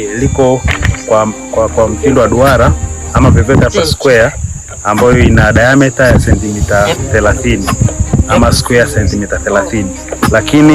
liko kwa, kwa, kwa mtindo wa duara ama peveta per square ambayo ina diameter ya sentimita 30 ama square sentimita 30, lakini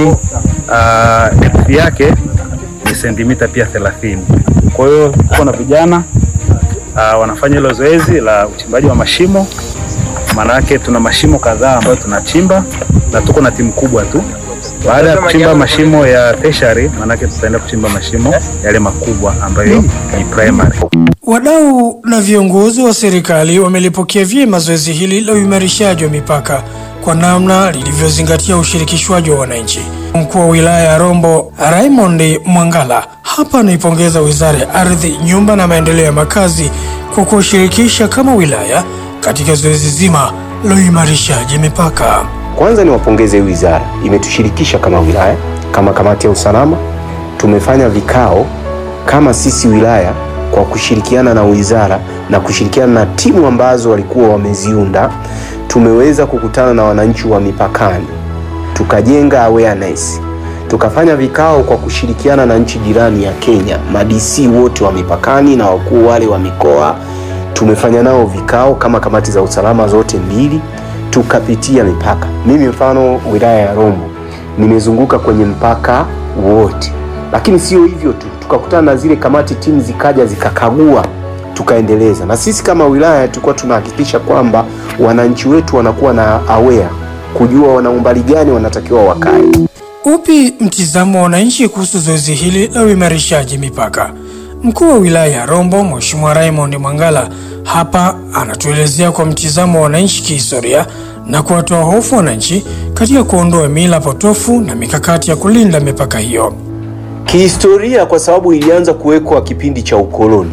uh, depth yake ni sentimita pia 30. Kwa hiyo tuko na vijana uh, wanafanya hilo zoezi la uchimbaji wa mashimo. Maana yake tuna mashimo kadhaa ambayo tunachimba na tuko na timu kubwa tu. Baada ya kuchimba mashimo ya tertiary, maana yake tutaenda kuchimba mashimo yale makubwa ambayo ni primary. Wadau na viongozi wa serikali wamelipokea vyema zoezi hili la uimarishaji wa mipaka kwa namna lilivyozingatia ushirikishwaji wa wananchi. Mkuu wa wilaya ya Rombo Raymond Mwangala hapa anaipongeza Wizara ya Ardhi, Nyumba na Maendeleo ya Makazi kwa kuwashirikisha kama wilaya katika zoezi zima la uimarishaji mipaka. Kwanza niwapongeze wizara, imetushirikisha kama wilaya, kama kamati ya usalama. Tumefanya vikao kama sisi wilaya kwa kushirikiana na wizara na kushirikiana na timu ambazo walikuwa wameziunda. Tumeweza kukutana na wananchi wa mipakani, tukajenga awareness, tukafanya vikao kwa kushirikiana na nchi jirani ya Kenya, madc wote wa mipakani na wakuu wale wa mikoa. Tumefanya nao vikao kama kamati za usalama zote mbili tukapitia mipaka. Mimi mfano wilaya ya Rombo nimezunguka kwenye mpaka wote, lakini sio hivyo tu, tukakutana na zile kamati, timu zikaja zikakagua, tukaendeleza. Na sisi kama wilaya tulikuwa tunahakikisha kwamba wananchi wetu wanakuwa na aware, kujua wana umbali gani wanatakiwa wakae. Upi mtizamo wa wananchi kuhusu zoezi hili la uimarishaji mipaka? Mkuu wa wilaya ya Rombo Mheshimiwa Raymond Mwangala hapa anatuelezea kwa mtizamo wa wananchi kihistoria na kuwatoa hofu wananchi katika kuondoa mila potofu na mikakati ya kulinda mipaka hiyo. Kihistoria, kwa sababu ilianza kuwekwa kipindi cha ukoloni,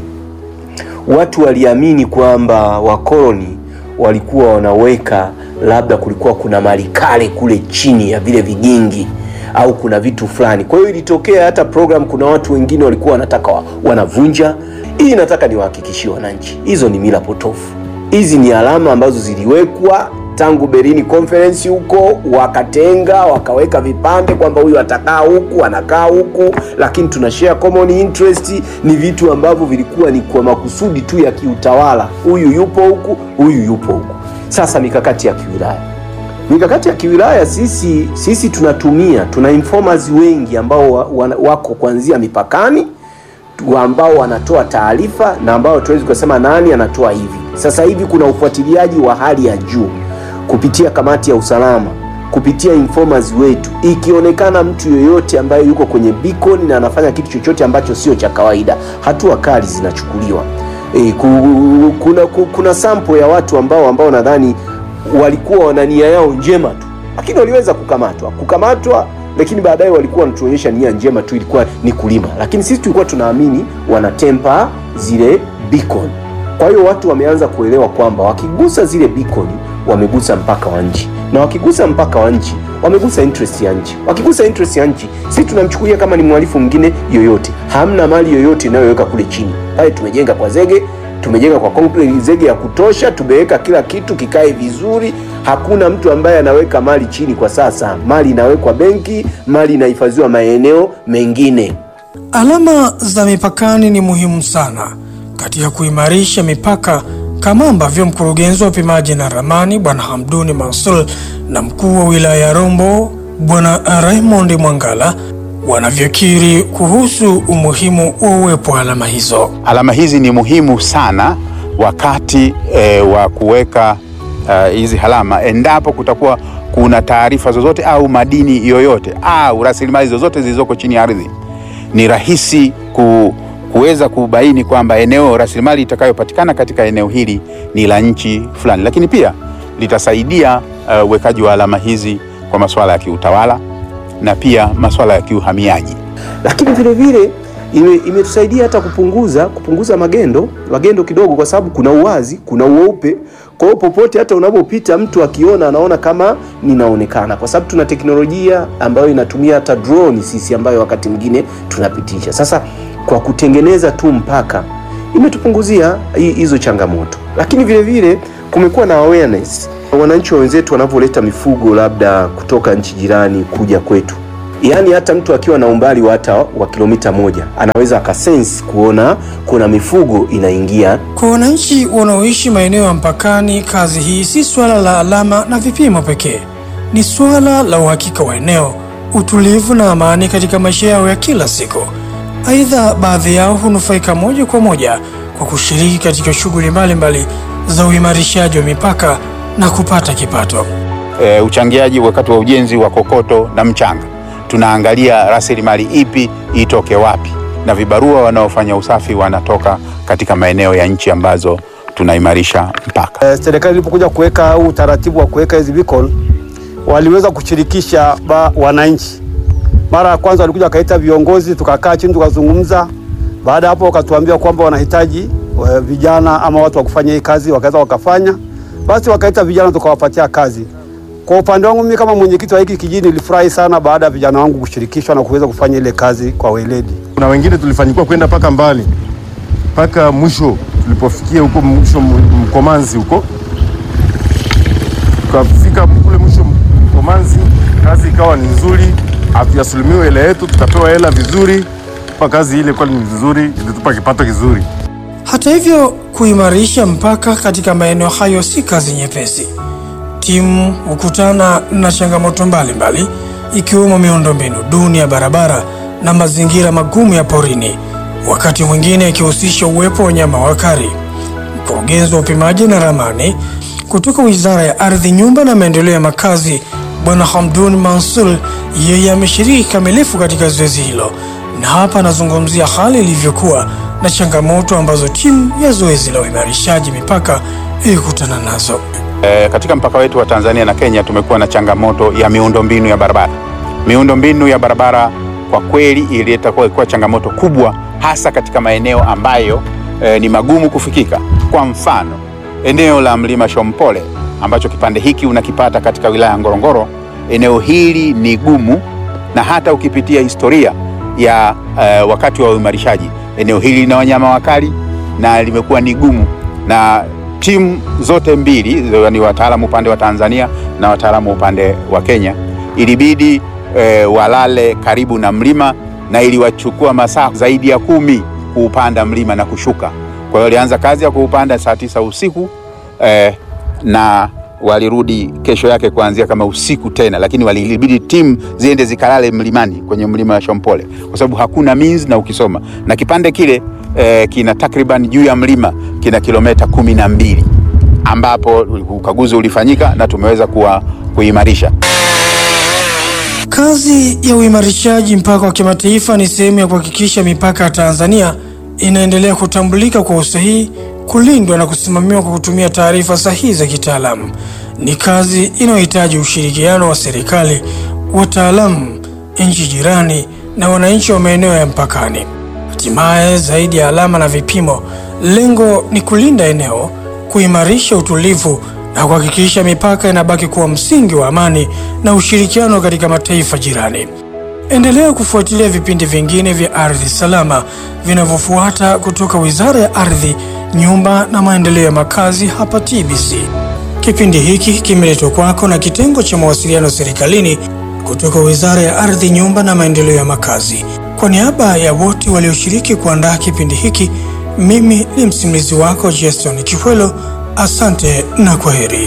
watu waliamini kwamba wakoloni walikuwa wanaweka, labda kulikuwa kuna mali kale kule chini ya vile vigingi au kuna vitu fulani. Kwa hiyo ilitokea hata program, kuna watu wengine walikuwa wanataka wa, wanavunja hii. Nataka niwahakikishie wananchi, hizo ni mila potofu. Hizi ni alama ambazo ziliwekwa tangu Berlin Conference huko, wakatenga wakaweka vipande kwamba huyu atakaa huku anakaa huku, lakini tuna share common interest. Ni vitu ambavyo vilikuwa ni kwa makusudi tu ya kiutawala, huyu yupo huku, huyu yupo huku. Sasa mikakati ya kiwilaya mikakati ya kiwilaya sisi sisi tunatumia tuna informers wengi ambao wa, wa, wako kuanzia mipakani ambao wanatoa taarifa na ambao tuwezi kusema nani anatoa hivi. Sasa hivi kuna ufuatiliaji wa hali ya juu kupitia kamati ya usalama, kupitia informers wetu. Ikionekana mtu yoyote ambaye yuko kwenye beacon na anafanya kitu chochote ambacho sio cha kawaida, hatua kali zinachukuliwa. E, kuna, kuna sample ya watu ambao ambao nadhani walikuwa wana nia yao njema tu, lakini waliweza kukamatwa kukamatwa, lakini baadaye walikuwa wanatuonyesha nia njema tu, ilikuwa ni kulima, lakini sisi tulikuwa tunaamini wanatempa zile beacon. Kwa hiyo watu wameanza kuelewa kwamba wakigusa zile beacon wamegusa mpaka wa nchi, na wakigusa mpaka wa nchi wamegusa interest ya nchi. Wakigusa interest ya nchi, sisi tunamchukulia kama ni mhalifu mwingine yoyote. Hamna mali yoyote inayoweka kule chini pale, tumejenga kwa zege tumejenga kwa concrete zege ya kutosha, tumeweka kila kitu kikae vizuri. Hakuna mtu ambaye anaweka mali chini kwa sasa. Mali inawekwa benki, mali inahifadhiwa maeneo mengine. Alama za mipakani ni muhimu sana katika kuimarisha mipaka, kama ambavyo mkurugenzi wa upimaji na ramani Bwana Hamduni Mansur na mkuu wa wilaya ya Rombo Bwana Raymond Mwangala wanavyokiri kuhusu umuhimu wa uwepo wa alama hizo. Alama hizi ni muhimu sana wakati e, wa kuweka hizi uh, alama endapo kutakuwa kuna taarifa zozote au madini yoyote au rasilimali zozote zilizoko chini ya ardhi, ni rahisi ku, kuweza kubaini kwamba eneo rasilimali itakayopatikana katika eneo hili ni la nchi fulani, lakini pia litasaidia uwekaji uh, wa alama hizi kwa masuala ya kiutawala na pia masuala ya kiuhamiaji, lakini vile vile imetusaidia ime hata kupunguza kupunguza magendo magendo kidogo, kwa sababu kuna uwazi, kuna uweupe. Kwa hiyo popote hata unapopita mtu akiona anaona kama ninaonekana, kwa sababu tuna teknolojia ambayo inatumia hata drone sisi, ambayo wakati mwingine tunapitisha. Sasa kwa kutengeneza tu mpaka imetupunguzia hizo changamoto, lakini vile vile kumekuwa na awareness wananchi wa wenzetu wanavyoleta mifugo labda kutoka nchi jirani kuja kwetu, yaani hata mtu akiwa na umbali wa hata wa kilomita moja anaweza akasense kuona kuna mifugo inaingia. Kwa wananchi wanaoishi maeneo ya mpakani, kazi hii si suala la alama na vipimo pekee, ni suala la uhakika wa eneo, utulivu na amani katika maisha yao ya kila siku. Aidha, baadhi yao hunufaika moja kwa moja kwa kushiriki katika shughuli mbalimbali za uimarishaji wa mipaka na kupata kipato. e, uchangiaji wakati wa ujenzi wa kokoto na mchanga. Tunaangalia rasilimali ipi itoke wapi, na vibarua wanaofanya usafi wanatoka katika maeneo ya nchi ambazo tunaimarisha mpaka. Eh, serikali ilipokuja kuweka huu utaratibu wa kuweka hizi beacon waliweza kushirikisha ba, wananchi. Mara ya kwanza walikuja wakaita viongozi, tukakaa chini tukazungumza. Baada ya hapo wakatuambia kwamba wanahitaji eh, vijana ama watu wa kufanya hii kazi, wakaweza wakafanya. Basi wakaita vijana tukawapatia kazi. Kwa upande wangu mimi kama mwenyekiti wa hiki kijiji nilifurahi sana baada ya vijana wangu kushirikishwa na kuweza kufanya ile kazi kwa weledi. Kuna wengine tulifanikiwa kwenda mpaka mbali mpaka mwisho, tulipofikia huko mwisho M- Mkomanzi huko, tukafika kule mwisho Mkomanzi, kazi ikawa ni nzuri, hatujasulimiwa hela yetu, tukapewa hela vizuri, kwa kazi ile kweli ni vizuri, ilitupa kipato kizuri. Hata hivyo, kuimarisha mpaka katika maeneo hayo si kazi nyepesi. Timu hukutana na changamoto mbalimbali ikiwemo miundombinu duni ya barabara na mazingira magumu ya porini, wakati mwingine ikihusisha uwepo wa wanyama wakali. Mkurugenzi wa upimaji na ramani kutoka Wizara ya Ardhi, Nyumba na Maendeleo ya Makazi, Bwana Hamdun Mansur, yeye ameshiriki kikamilifu katika zoezi hilo, na hapa anazungumzia hali ilivyokuwa na changamoto ambazo timu ya zoezi la uimarishaji mipaka ilikutana nazo. E, katika mpaka wetu wa Tanzania na Kenya tumekuwa na changamoto ya miundombinu ya barabara. Miundombinu ya barabara kwa kweli ilileta kuwa kuwa changamoto kubwa, hasa katika maeneo ambayo e, ni magumu kufikika. Kwa mfano eneo la mlima Shompole ambacho kipande hiki unakipata katika wilaya ya Ngorongoro. Eneo hili ni gumu, na hata ukipitia historia ya e, wakati wa uimarishaji, eneo hili lina wanyama wakali na limekuwa ni gumu na timu zote mbili ni wataalamu upande wa Tanzania na wataalamu upande wa Kenya, ilibidi e, walale karibu na mlima na iliwachukua masaa zaidi ya kumi kuupanda mlima na kushuka. Kwa hiyo walianza kazi ya kuupanda saa tisa usiku e, na walirudi kesho yake kuanzia kama usiku tena, lakini walibidi timu ziende zikalale mlimani kwenye mlima wa Shompole kwa sababu hakuna means, na ukisoma na kipande kile eh, kina takriban juu ya mlima kina kilomita kumi na mbili ambapo ukaguzi ulifanyika na tumeweza kuwa kuimarisha. Kazi ya uimarishaji mpaka wa kimataifa ni sehemu ya kuhakikisha mipaka ya Tanzania inaendelea kutambulika kwa usahihi, kulindwa na kusimamiwa kwa kutumia taarifa sahihi za kitaalamu. Ni kazi inayohitaji ushirikiano wa serikali, wataalamu, nchi jirani na wananchi wa maeneo ya mpakani. Hatimaye, zaidi ya alama na vipimo, lengo ni kulinda eneo, kuimarisha utulivu na kuhakikisha mipaka inabaki kuwa msingi wa amani na ushirikiano katika mataifa jirani. Endelea kufuatilia vipindi vingine vya Ardhi Salama vinavyofuata kutoka Wizara ya Ardhi, Nyumba na Maendeleo ya Makazi hapa TBC. Kipindi hiki kimeletwa kwako na kitengo cha mawasiliano serikalini kutoka Wizara ya Ardhi, Nyumba na Maendeleo ya Makazi. Kwa niaba ya wote walioshiriki kuandaa kipindi hiki, mimi ni msimulizi wako Jason Kikwelo. Asante na kwaheri.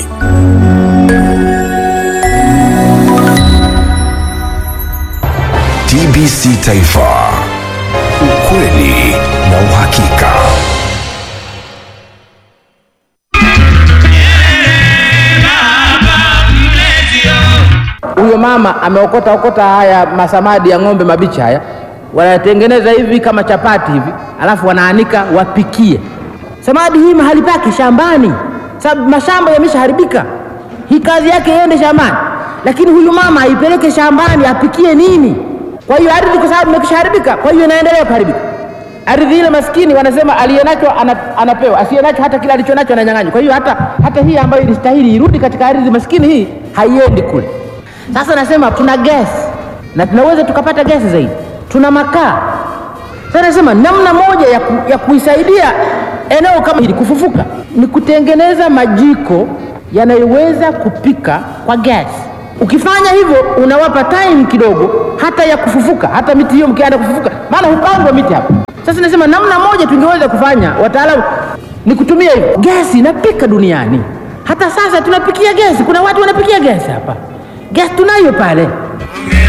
TBC Taifa, ukweli na uhakika. Huyo mama ameokota okota haya masamadi ya ng'ombe mabichi haya, wanatengeneza hivi kama chapati hivi, alafu wanaanika wapikie. Samadi hii mahali pake shambani, sababu mashamba yameshaharibika. Hii kazi yake iende shambani, lakini huyu mama aipeleke shambani apikie nini? Kwa hiyo ardhi, kwa sababu imekishaharibika, kwa hiyo inaendelea kuharibika. Ardhi ile maskini, wanasema aliyenacho ana, anapewa, asiyenacho hata kile alichonacho ananyang'anywa. Kwa hiyo hata, hata hii ambayo ilistahili irudi katika ardhi maskini hii haiendi kule. Sasa nasema tuna gesi na tunaweza tukapata gesi zaidi, tuna makaa. Sasa nasema namna moja ya, ku, ya kuisaidia eneo kama hili kufufuka ni kutengeneza majiko yanayoweza kupika kwa gesi. Ukifanya hivyo unawapa time kidogo hata ya kufufuka, hata miti hiyo mkianza kufufuka, maana hupandwa miti hapa. Sasa nasema namna moja tungeweza kufanya, wataalamu, ni kutumia hivyo. Gesi inapika duniani, hata sasa tunapikia gesi. Kuna watu wanapikia gesi hapa, gesi tunayo pale.